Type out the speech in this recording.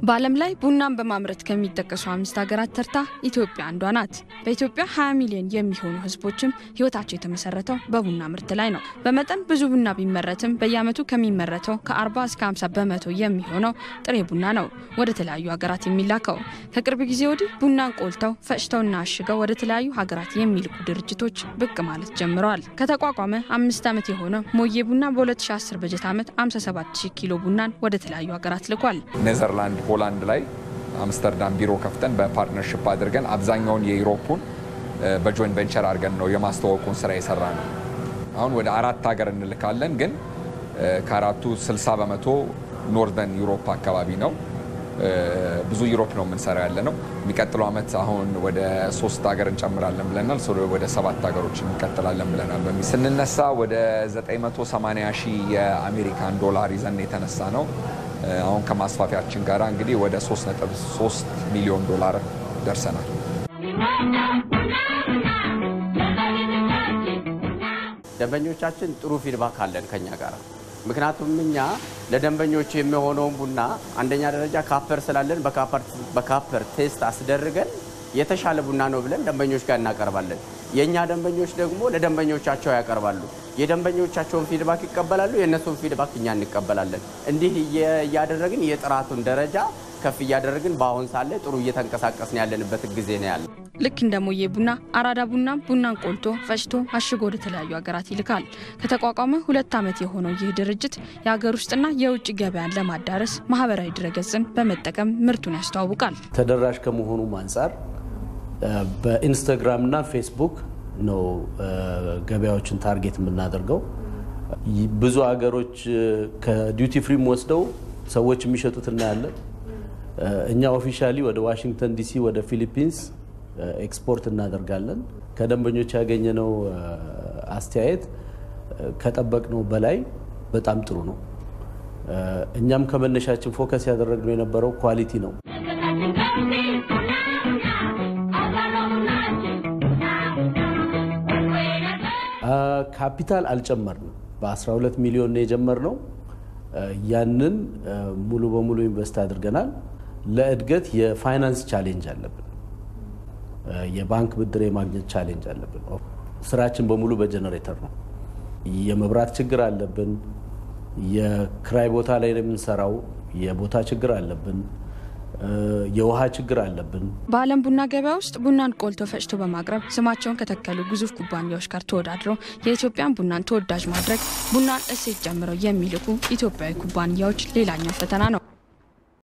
በዓለም ላይ ቡናን በማምረት ከሚጠቀሱ አምስት ሀገራት ተርታ ኢትዮጵያ አንዷ ናት። በኢትዮጵያ 20 ሚሊዮን የሚሆኑ ሕዝቦችም ሕይወታቸው የተመሰረተው በቡና ምርት ላይ ነው። በመጠን ብዙ ቡና ቢመረትም በየዓመቱ ከሚመረተው ከ40 እስከ 50 በመቶ የሚሆነው ጥሬ ቡና ነው ወደ ተለያዩ ሀገራት የሚላከው። ከቅርብ ጊዜ ወዲህ ቡናን ቆልተው ፈጭተውና አሽገው ወደ ተለያዩ ሀገራት የሚልኩ ድርጅቶች ብቅ ማለት ጀምረዋል። ከተቋቋመ አምስት ዓመት የሆነው ሞዬ ቡና በ2010 በጀት ዓመት 57000 ኪሎ ቡናን ወደ ተለያዩ ሀገራት ልኳል። ኔዘርላንድ ሆላንድ ላይ አምስተርዳም ቢሮ ከፍተን በፓርትነርሽፕ አድርገን አብዛኛውን የዩሮፑን በጆይንት ቬንቸር አድርገን ነው የማስተዋወቁን ስራ የሰራ ነው። አሁን ወደ አራት ሀገር እንልካለን፣ ግን ከአራቱ 60 በመቶ ኖርዘርን ዩሮፕ አካባቢ ነው። ብዙ ዩሮፕ ነው የምንሰራ ያለ ነው። የሚቀጥለው ዓመት አሁን ወደ ሶስት ሀገር እንጨምራለን ብለናል። ወደ ሰባት ሀገሮች እንቀጥላለን ብለናል። በሚ ስንነሳ ወደ 980 ሺህ የአሜሪካን ዶላር ይዘን የተነሳ ነው። አሁን ከማስፋፊያችን ጋር እንግዲህ ወደ 3.3 ሚሊዮን ዶላር ደርሰናል። ደንበኞቻችን ጥሩ ፊድባክ አለን ከኛ ጋር። ምክንያቱም እኛ ለደንበኞቹ የሚሆነውን ቡና አንደኛ ደረጃ ካፐር ስላለን በካፐር ቴስት አስደርገን የተሻለ ቡና ነው ብለን ደንበኞች ጋር እናቀርባለን። የእኛ ደንበኞች ደግሞ ለደንበኞቻቸው ያቀርባሉ። የደንበኞቻቸውን ፊድባክ ይቀበላሉ፣ የእነሱን ፊድባክ እኛ እንቀበላለን። እንዲህ እያደረግን የጥራቱን ደረጃ ከፍ እያደረግን በአሁን ሳለ ጥሩ እየተንቀሳቀስን ያለንበት ጊዜ ነው ያለ። ልክ እንደ ሞዬ ቡና አራዳ ቡና ቡናን ቆልቶ ፈጭቶ አሽጎ ወደ ተለያዩ ሀገራት ይልካል። ከተቋቋመ ሁለት ዓመት የሆነው ይህ ድርጅት የሀገር ውስጥና የውጭ ገበያን ለማዳረስ ማህበራዊ ድረገጽን በመጠቀም ምርቱን ያስተዋውቃል። ተደራሽ ከመሆኑም አንጻር በኢንስታግራም እና ፌስቡክ ነው ገበያዎችን ታርጌት የምናደርገው። ብዙ ሀገሮች ከዲዩቲ ፍሪም ወስደው ሰዎች የሚሸጡት እናያለን። እኛ ኦፊሻሊ ወደ ዋሽንግተን ዲሲ፣ ወደ ፊሊፒንስ ኤክስፖርት እናደርጋለን። ከደንበኞች ያገኘነው አስተያየት ከጠበቅነው በላይ በጣም ጥሩ ነው። እኛም ከመነሻችን ፎከስ ያደረግነው የነበረው ኳሊቲ ነው። ካፒታል አልጨመርንም። በ12 ሚሊዮን ነው የጀመርነው። ያንን ሙሉ በሙሉ ኢንቨስት አድርገናል። ለእድገት የፋይናንስ ቻሌንጅ አለብን። የባንክ ብድር የማግኘት ቻሌንጅ አለብን። ስራችን በሙሉ በጀነሬተር ነው። የመብራት ችግር አለብን። የክራይ ቦታ ላይ ነው የምንሰራው። የቦታ ችግር አለብን። የውሃ ችግር አለብን። በዓለም ቡና ገበያ ውስጥ ቡናን ቆልቶ ፈጭቶ በማቅረብ ስማቸውን ከተከሉ ግዙፍ ኩባንያዎች ጋር ተወዳድረው የኢትዮጵያን ቡናን ተወዳጅ ማድረግ ቡናን እሴት ጨምረው የሚልኩ ኢትዮጵያዊ ኩባንያዎች ሌላኛው ፈተና ነው።